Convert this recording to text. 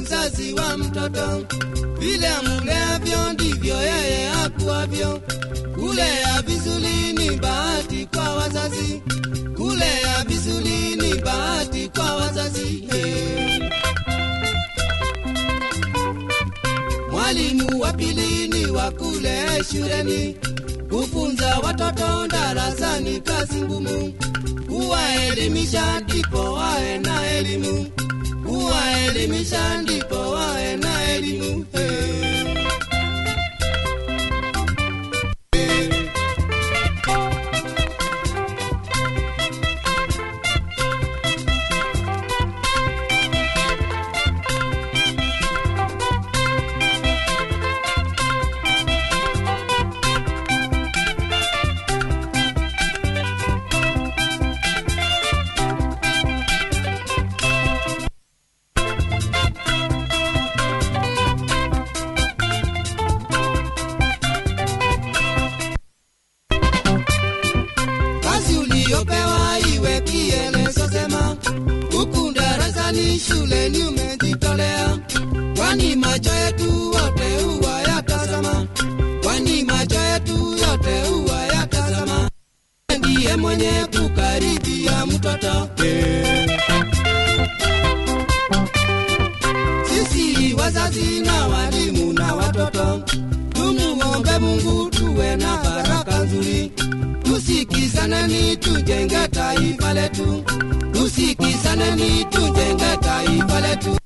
mzazi wa mtoto, vile amuleavyo ndivyo yeye akuavyo. Kulea vizuri ni bahati kwa wazazi, kulea vizuri ni bahati kwa wazazi. Hey. Mwalimu wa pili ni wa kule shuleni, kufunza watoto darasani kazi ngumu, kuwaelimisha ndipo wawe na elimu, kuwaelimisha ndipo wawe na elimu. Hey. kazi uliyopewa iwe kielezo sema, huku darasani shuleni umejitolea, kwani macho yetu wote huwa yatazama, kwani macho yetu yote huwa yatazama, ndiye mwenye kukaribia mtoto sisi wazazi na walimu na watoto tumuombe Mungu tuwe na baraka nzuri, tusikizaneni tujenge taifa letu, tusikizaneni tujenge taifa letu.